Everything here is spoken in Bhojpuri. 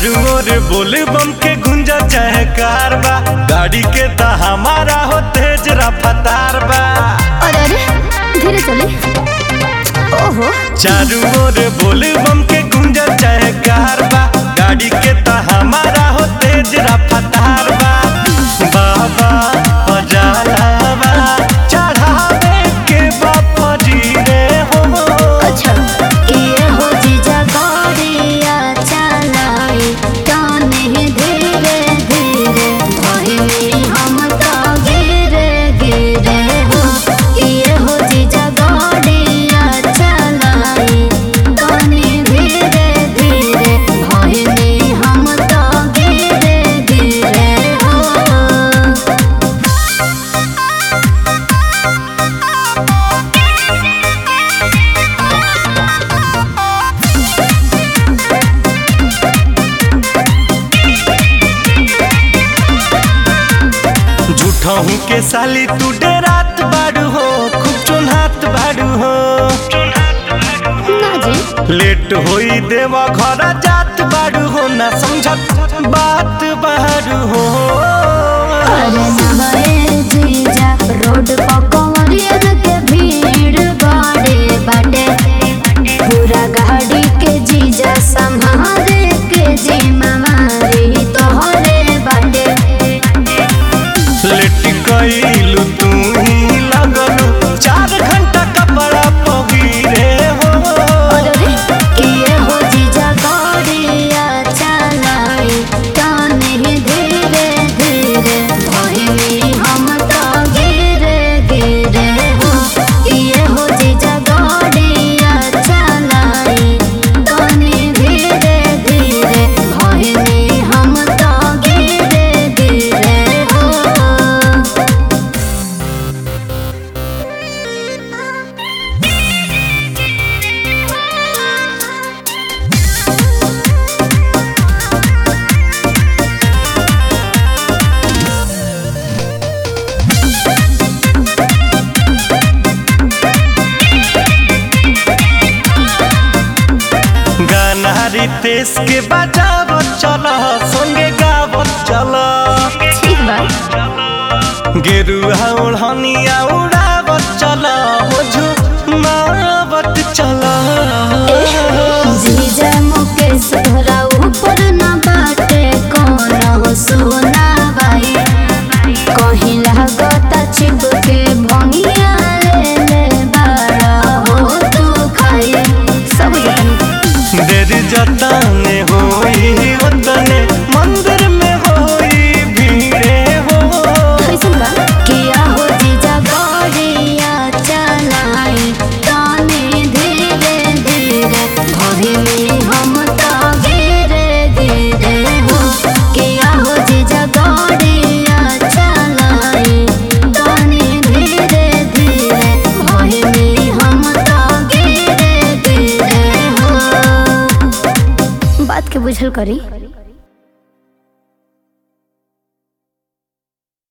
चारू ओर बोले बम के गुंजा चाहे कार बा गाड़ी के ता हमारा हो तेज रफ्तार बा अरे अरे धीरे चले ओहो चारू ओर बोले बम के गुंजा चाहे कार बा गाड़ी के ता हमारा हो तेज रफ्तार बा बाबा पजालावा चढ़ावे के बापा जी रे हो अच्छा ये हो जीजा गौरिया चलाई ताने धीरे धीरे भइनी हम तो गिरे गिरे हो ये हो जीजा गौरिया चलाई ताने धीरे धीरे भइनी हम तो गिरे गिरे हो झूठहू के साली तू डेरात बाड़ू हो खूब चुनहात बाड़ू हो ना जी लेट होई देवा घर जात बाड़ू हो ना समझत बात बाड़ू हो अरे नवाए जीजा रोड पर कंवरियन के भीड़ बाड़े बाटे पूरा गाड़ी के जीजा संभाले के जिम्मेवारी तोहरे बाटे लेट गईलू तू ही लगलू चार घंटा कपड़ा पगीरे हो अरे रे ये हो जीजा गौरिया चलाई ताने धीरे धीरे भइनी हम तो गिरे गिरे हो ये हो जीजा गौरिया चलाई ताने धीरे धीरे भइनी हम तो गिरे गिरे हो गाना रितेश के बजावत चल संगे गावत चल ठीक बा गेरुआ ओढ़निया उड़ावत चल हो झुमावत चल जीजा मुकेश तोहरा ऊपर न बाटे कौन सोना बाई कहीं लागता चिपके भंगिया ले ले बाड़ा हो तू खाई सब जानी देर जतने होई ओतने मंदिर में होई भीड़े हो कैसन बा किया हो जीजा गौरिया चलाई ताने धीरे धीरे भइनी हम तो गिरे गिरे हो किया हो जीजा गौरिया चलाई ताने धीरे धीरे भइनी हम तो गिरे गिरे हो बात के बुझल करी